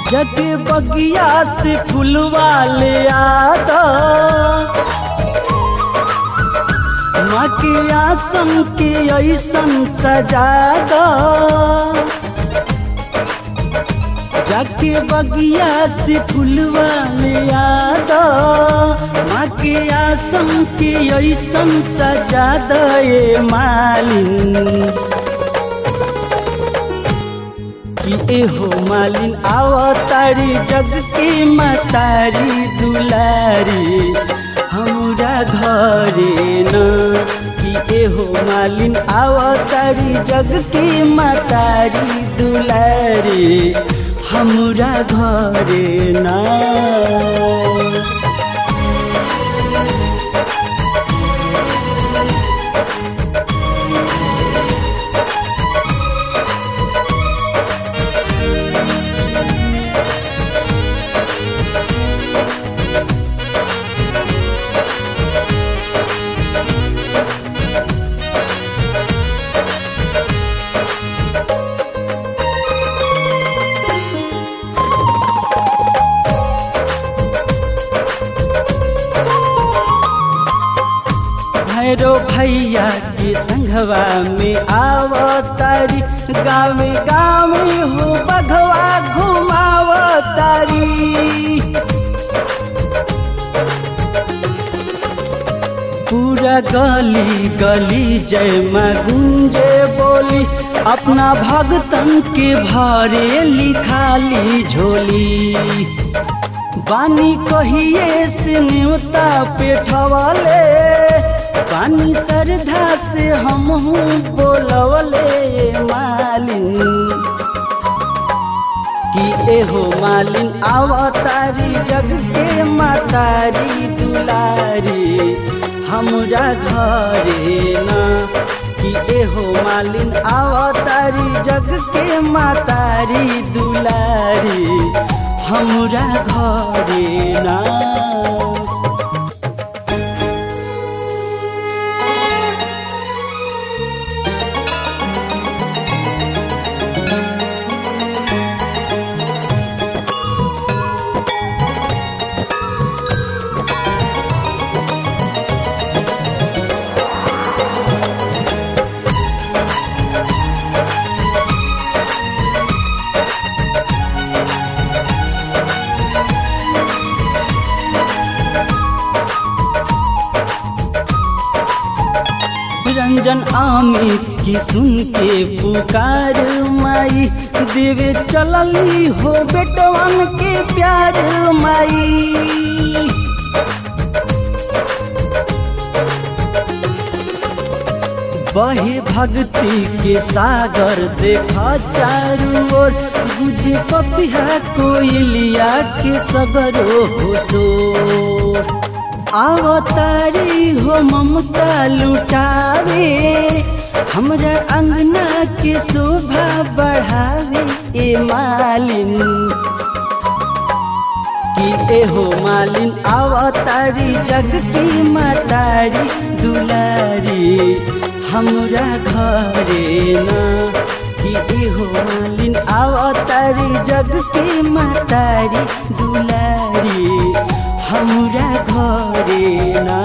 जग बगिया से फुलवा ले आद माँ के आसन के ऐसन सजा द जाके बगिया से फुलवा ले आद माँ के आसन के ऐसन सजा दे मालिन कि एहो मालिन आवतारी जग के मतारी दुलारी हमरा घरे न कि एहो मालिन आवतारी जग के मतारी दुलारी हमरा घरे ना भैरो भैया के संघवा में आवतारी गावे गावे हो बघवा घुमावतारी पूरा गली गली जय माँ गुंजे बोली अपना भगतन के भरे लिखाली झोली बानी कहिए से न्योता पेठवले पानी श्रद्धा से हम बोलवले मालिन कि एहो मालिन आवतारी जग के मातारी दुलारी हमरा घरे ना कि एहो मालिन आवतारी जग के मातारी दुलारी हमरा घरे ना रंजन अमित की सुन के पुकार माई देवे चलली हो बेटवन के प्यार माई बहे भक्ति के सागर देखा चारू ओर गुजे पपिया कोयलिया के सगरो हो सो आवतारी हो ममता लुटावे हमरा अंगना के शोभा बढ़ावे ए मालिन कि एहो मालिन आवतारी जग की मातारी दुलारी हमरा घरे ना कि एहो मालिन आवतारी जग की मातारी दुलारी हमरा घरे ना